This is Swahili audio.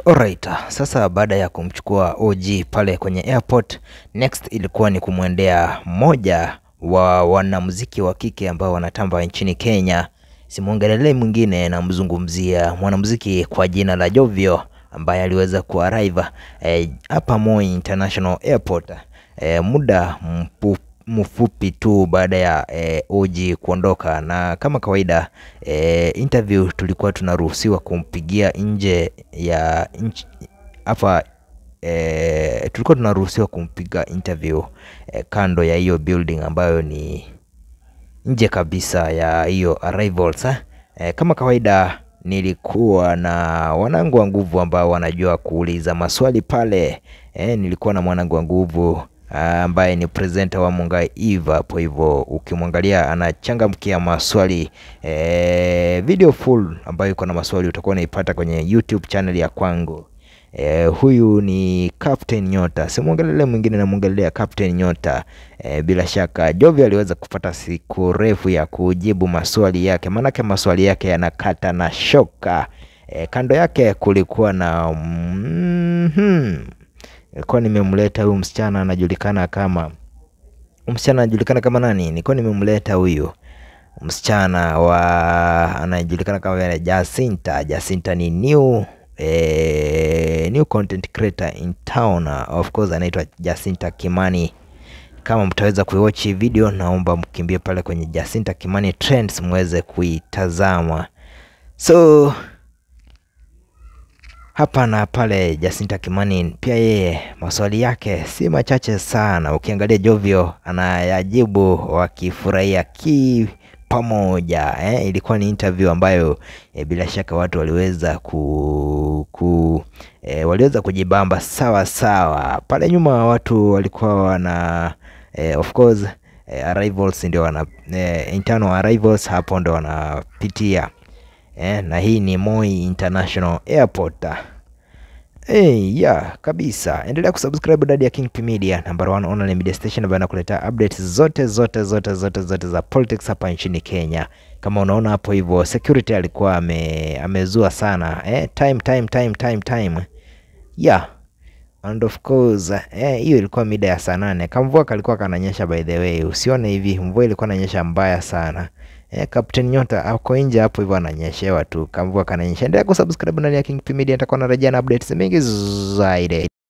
Alright, sasa baada ya kumchukua OG pale kwenye airport, next ilikuwa ni kumwendea mmoja wa wanamuziki wa kike ambao wanatamba nchini Kenya. Simwongelelei mwingine, namzungumzia mwanamuziki kwa jina la Jovio ambaye aliweza kuarrive hapa eh, Moi International Airport eh, muda mpu, mfupi tu baada ya eh, OG kuondoka, na kama kawaida eh, interview tulikuwa tunaruhusiwa kumpigia nje ya nchi hapa eh, tulikuwa tunaruhusiwa kumpiga interview eh, kando ya hiyo building ambayo ni nje kabisa ya hiyo arrivals eh. Eh, kama kawaida nilikuwa na wanangu wa nguvu ambao wanajua kuuliza maswali pale eh, nilikuwa na mwanangu wa nguvu ambaye ni presenter wa Mungai Eve hapo hivyo, ukimwangalia anachangamkia maswali eh, video full ambayo iko na maswali utakuwa unaipata kwenye YouTube channel ya kwangu. Eh, huyu ni Captain Nyota, simwongelele mwingine, namwongelea Captain Nyota. Eh, bila shaka Jovi aliweza kupata siku refu ya kujibu maswali yake, maanake maswali yake yanakata na shoka. Eh, kando yake kulikuwa na mm -hmm. Nilikuwa nimemleta huyu msichana anajulikana kama msichana anajulikana kama nani? Nilikuwa nimemleta huyu msichana wa anajulikana kama Jacinta. Jacinta ni new eh, new content creator in town. Of course anaitwa Jacinta Kimani. Kama mtaweza kuiwatch video, naomba mkimbie pale kwenye Jacinta Kimani Trends muweze kuitazama. So hapa na pale Jacinta Kimani pia yeye maswali yake si machache sana. Ukiangalia Jovio anayajibu wakifurahia ki pamoja eh. Ilikuwa ni interview ambayo eh, bila shaka watu waliweza ku, ku eh, waliweza kujibamba sawa sawa. Pale nyuma watu walikuwa wana eh, of course eh, arrivals ndio wana eh, internal arrivals hapo ndio wanapitia eh, na hii ni Moi International Airport. Hey, yeah, kabisa. Endelea kusubscribe Dadi ya King P Media, number one online media station ambayo inakuletea updates zote zote zote zote zote za politics hapa nchini Kenya. Kama unaona hapo hivyo, security alikuwa ame, amezua sana eh, time time time time time. Yeah. And of course eh, hiyo ilikuwa mida ya saa nane. Kamvua kalikuwa kananyesha by the way. Usione hivi, mvua ilikuwa inanyesha mbaya sana. Eh, Captain Nyota ako nje hapo hivyo ananyeshewa tu. Kamvua kananyesha. Endelea kusubscribe ndani ya King P Media, nitakuwa narejea na updates mingi zaidi.